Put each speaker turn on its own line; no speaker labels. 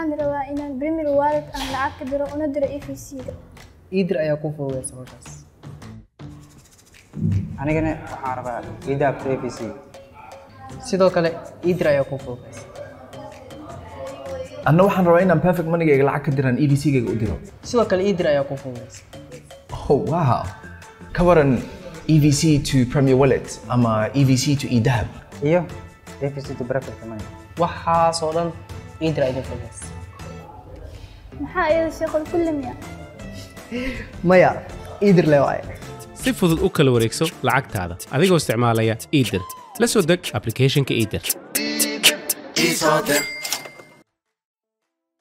waxaan rabaa inaan Premier Wallet aan lacag ka diro una diro EFC-ga.
iidir ayaa ku fududeysa hawshaas
anigana waxaan rabaa idaabta a b c
sidoo kale iidir ayaa ku fududeysa
anna waxaan rabaa inaan perfect moneygayga lacag ka diraan e d c gayga u diro
sidoo kale iidir ayaa ku fududeysa
oh wow ka waran e v c to premier wallet ama e v c to edahab
iyo a b c to breakfast money
waxaasoo dhan iidir ayaa idin fududeysa
Maxaa iyada shaqada kulli miya?
maya iidir le waaye
si fudud u kala wareegso lacagtaada adigoo isticmaalaya iidir la soo deg applicationka iidir
Isoodir